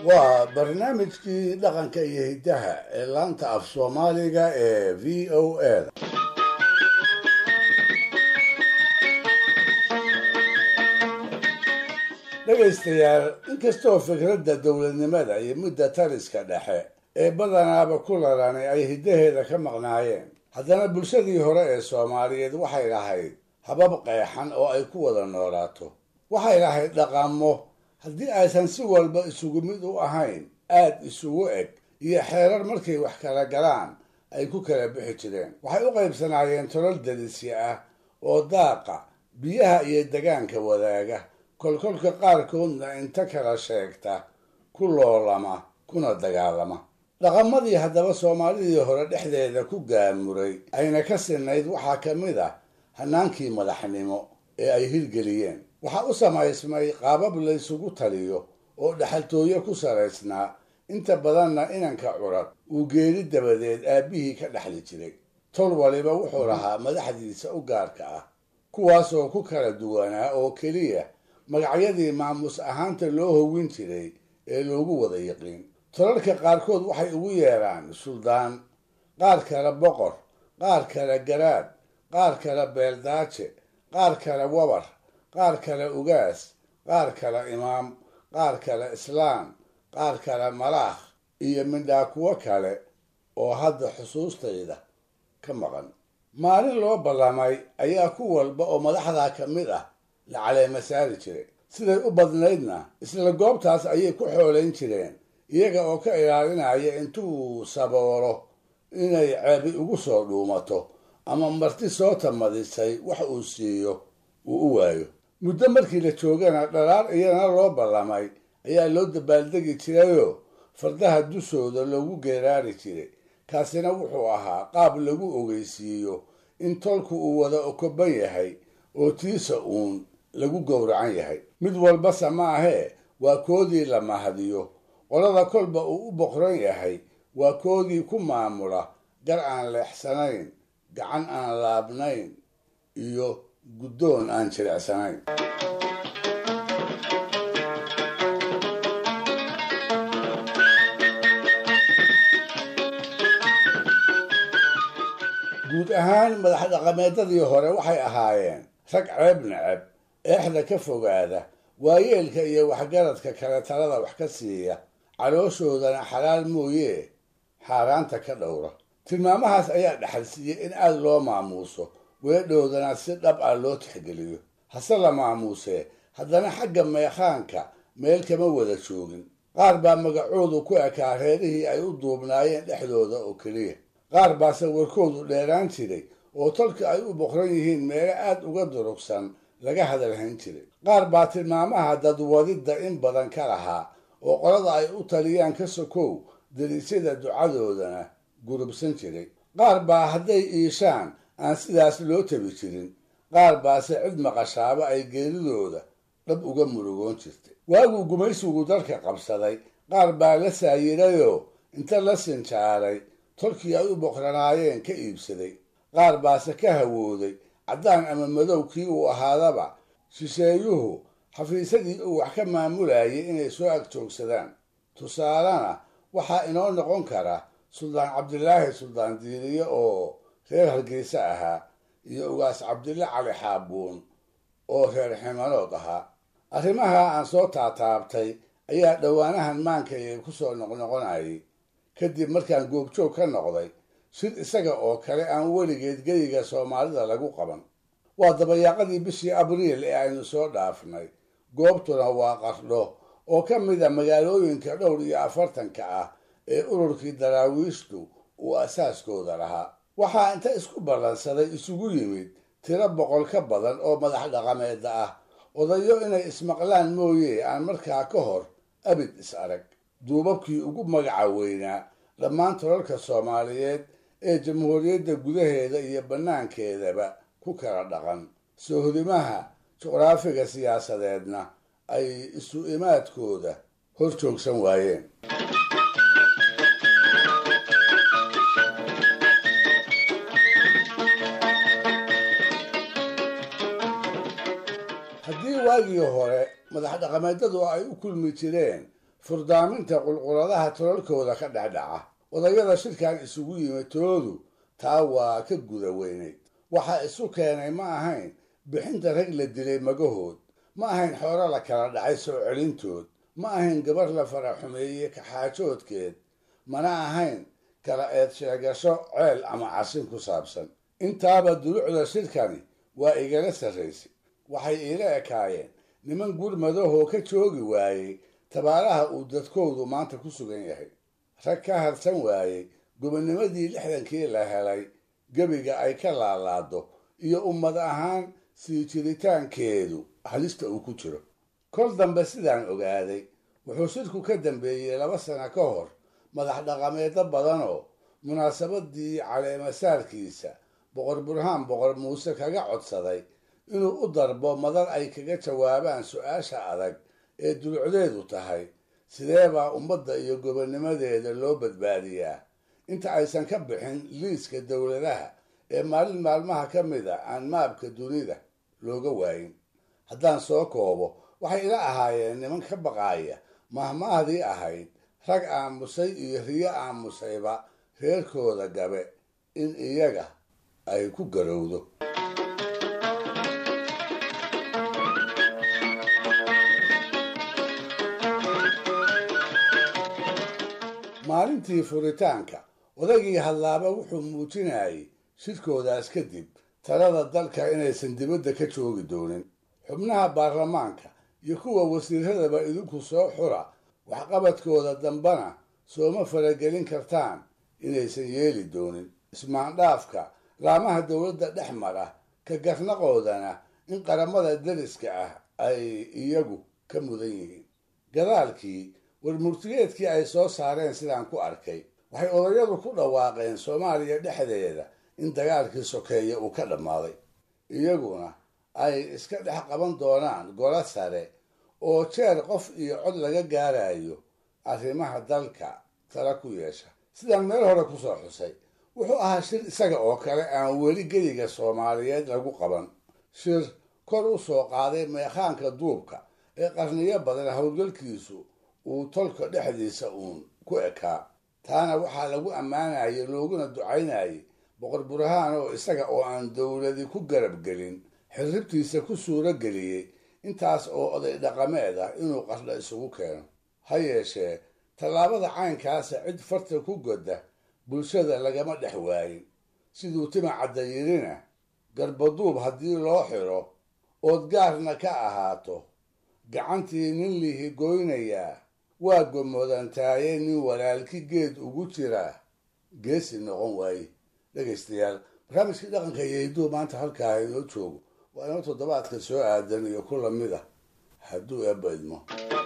waa barnaamijkii dhaqanka iyo hiddaha ee laanta af soomaaliga ee v o a da dhegaystayaal inkastoo fikradda dowladnimada iyo mudda taliska dhexe ee badanaaba ku lalanay ay hiddaheeda ka maqnaayeen haddana bulshadii hore ee soomaaliyeed waxay lahayd habab qeexan oo ay ku wada noolaato waxay lahayd dhaqamo haddii aysan si walba isugu mid u ahayn aad isugu eg iyo xeerar markay wax kala galaan ay ku kala bixi jireen waxay u qaybsanaayeen tolol delisya ah oo daaqa biyaha iyo degaanka wadaaga kolkolka qaarkoodna inta kala sheegta ku loolama kuna dagaalama dhaqamadii haddaba soomaalidii hore dhexdeeda ku gaamuray ayna ka sinayd waxaa ka mid ah hanaankii madaxnimo ee ay hirgeliyeen waxaa u samaysmay qaabab laysugu taliyo oo dhexaltooyo ku salaysnaa inta badanna inanka curad uu geeri dabadeed aabbihii ka dhexli jiray tol waliba wuxuu lahaa madaxdiisa u gaarka ah kuwaasoo ku kala duwanaa oo keliya magacyadii maamuus ahaanta loo howin jiray ee loogu wada yiqiin tolalka qaarkood waxay ugu yeedhaan suldaan qaar kale boqor qaar kale garaad qaar kale beeldaaje qaar kale wabar qaar kale ugaas qaar kale imaam qaar kale islaam qaar kale malaakh iyo midhaa kuwo kale oo hadda xusuustayda ka maqan maalin loo ballamay ayaa ku walba oo madaxdaa ka mid ah la caleema saari jiray siday u badnaydna isla goobtaas ayay ku xoolayn jireen iyaga oo ka ilaalinaya intuu saboolo inay ceebi ugu soo dhuumato ama marti soo tamadisay wax uu siiyo uu u waayo muddo markii la joogana dhalaar iyana loo ballamay ayaa loo dabaaldegi jirayoo fardaha dushooda loogu geeraari jiray kaasina wuxuu ahaa qaab lagu ogeysiiyo in tolku uu wada okoban yahay oo tiisa uun lagu gowracan yahay mid walbase ma ahee waa koodii la mahadiyo qolada kolba uu u boqran yahay waa koodii ku maamula gar aan leexsanayn gacan aan laabnayn iyo guddoon aan jilicsanayn guud ahaan madax dhaqameedadii hore waxay ahaayeen rag ceeb neceb eexda ka fogaada waayeelka iyo waxgaradka kale talada wax ka siiya calooshoodana xalaal mooye xaaraanta ka dhowra tilmaamahaas ayaa dhexalsiiyey in aada loo maamuuso weedhoodana si dhab ah loo tixgeliyo hase la maamuusee haddana xagga meekhaanka meel kama wada joogin qaar baa magacoodu ku ekaa reerihii ay u duubnaayeen dhexdooda oo keliya qaar baase warkoodu dheeraan jiray oo tolka ay u boqran yihiin meelo aad uga durugsan laga hadalhayn jiray qaar baa tilmaamaha dadwadidda in badan ka lahaa oo qolada ay u taliyaan ka sokow dariisyada ducadoodana gurubsan jiray qaar baa hadday iishaan aan sidaas loo tabi jirin qaar baase cid maqashaaba ay geeridooda dhab uga murugoon jirtay waaguu gumaysigu dalka qabsaday qaar baa la saayirayoo inta la sinjaaray tolkii ay u boqranaayeen ka iibsaday qaar baase ka hawooday caddaan ama madow kii uu ahaadaba shisheeyuhu xafiisadii uu wax ka maamulayay inay soo agjoogsadaan tusaalena waxaa inoo noqon kara suldaan cabdilaahi suldaan diiriye oo reer hargeysa ahaa iyo ugaas cabdille cali xaabuun oo reer ximanood ahaa arrimaha aan soo taataabtay ayaa dhowaanahan maankayga ku soo noqnoqonayay kadib markaan goobjoog ka noqday sid isaga oo kale aan weligeed geyiga soomaalida lagu qaban waa dabayaaqadii bishii abriil ee aynu soo dhaafnay goobtuna waa qardho oo ka mid a magaalooyinka dhowr iyo afartanka ah ee ururkii daraawiishtu uu asaaskooda lahaa waxaa inta isku ballansaday isugu yimid tiro boqol ka badan oo madax dhaqameeda ah odayo inay ismaqlaan mooye aan markaa ka hor abid is arag duubabkii ugu magaca weynaa dhammaan tolalka soomaaliyeed ee jamhuuriyadda gudaheeda iyo bannaankeedaba ku kala dhaqan soohodimaha juqraafiga siyaasadeedna ay isu imaadkooda hor joogsan waayeen haddii waagii hore madax dhaqameedadu ay u kulmi jireen furdaaminta qulquladaha tolalkooda ka dhexdhaca odayada shirkan isugu yimid toodu taa waa ka guda weynayd waxa isu keenay ma ahayn bixinta rag la dilay magahood ma ahayn xoolo la kala dhacay soo celintood ma ahayn gabar la fara xumeeyey kaxaajoodkeed mana ahayn kala eed sheegasho ceel ama casin ku saabsan intaaba dulucda shirkani waa igala sarraysay waxay iila ekaayeen niman gurmadahoo ka joogi waayey tabaalaha uu dadkoodu maanta ku sugan yahay rag ka harsan waayey gobonnimadii lixdankii la helay gebiga ay ka laalaado iyo ummad ahaan sii jiritaankeedu halista uu ku jiro kol dambe sidaan ogaaday wuxuu shirku ka dambeeyey laba sano ka hor madax dhaqameedyo badanoo munaasabadii caleemasaarkiisa boqor burhaan boqor muuse kaga codsaday inuu u darbo madar ay kaga jawaabaan su-aasha adag ee dulucdeedu tahay sidee baa ummadda iyo gobonnimadeeda loo badbaadiyaa inta aysan ka bixin liiska dowladaha ee maalin maalmaha ka mid a aan maabka dunida looga waayin haddaan soo koobo waxay ila ahaayeen niman ka baqaaya mahmaahdii ahayd rag aamusay iyo riyo aamusayba reerkooda gabe in iyaga ay ku garowdo maalintii furitaanka odaygii hadlaaba wuxuu muujinayay shirkoodaas kadib talada dalka inaysan dibadda ka joogi doonin xubnaha baarlamaanka iyo kuwa wasiiradaba idinku soo xura waxqabadkooda dambana sooma faragelin kartaan inaysan yeeli doonin ismaandhaafka laamaha dowladda dhex mara ka garnaqoodana in qaramada dariska ah ay iyagu ka mudan yihiin gadaalkii warmurtigeedkii ay soo saareen sidaan ku arkay waxay odayadu ku dhawaaqeen soomaaliya dhexdeeda in dagaalkii sokeeye uu ka dhammaaday iyaguna ay iska dhex qaban doonaan golo sare oo jeer qof iyo cod laga gaarayo arrimaha dalka tala ku yeesha sidaan meel hore kusoo xusay wuxuu ahaa shir isaga oo kale aan weli geliga soomaaliyeed lagu qaban shir kor u soo qaaday meekhaanka duubka ee qarniyo badan howlgalkiisu uu tolka dhexdiisa uun ku ekaa taana waxaa lagu ammaanayay looguna ducaynayay boqor burhaan oo isaga oo aan dowladi ku garab gelin xirribtiisa ku suuro geliyey intaas oo oday dhaqameed ah inuu qardha isugu keeno ha yeeshee tallaabada caynkaasa cid farta ku godda bulshada lagama dhex waayin siduu tima cadda yidhina garbaduub haddii loo xiro ood gaarna ka ahaato gacantii nin lihi goynayaa waa gomodantaaye nin walaalki geed ugu jiraa geesi noqon waaye dhegaystayaal barnaamijkii dhaqanka iyo hidduu maanta halkaa inoo joogo waa inoo toddobaadka soo aadan iyo ku lamid ah hadduu eebba idmo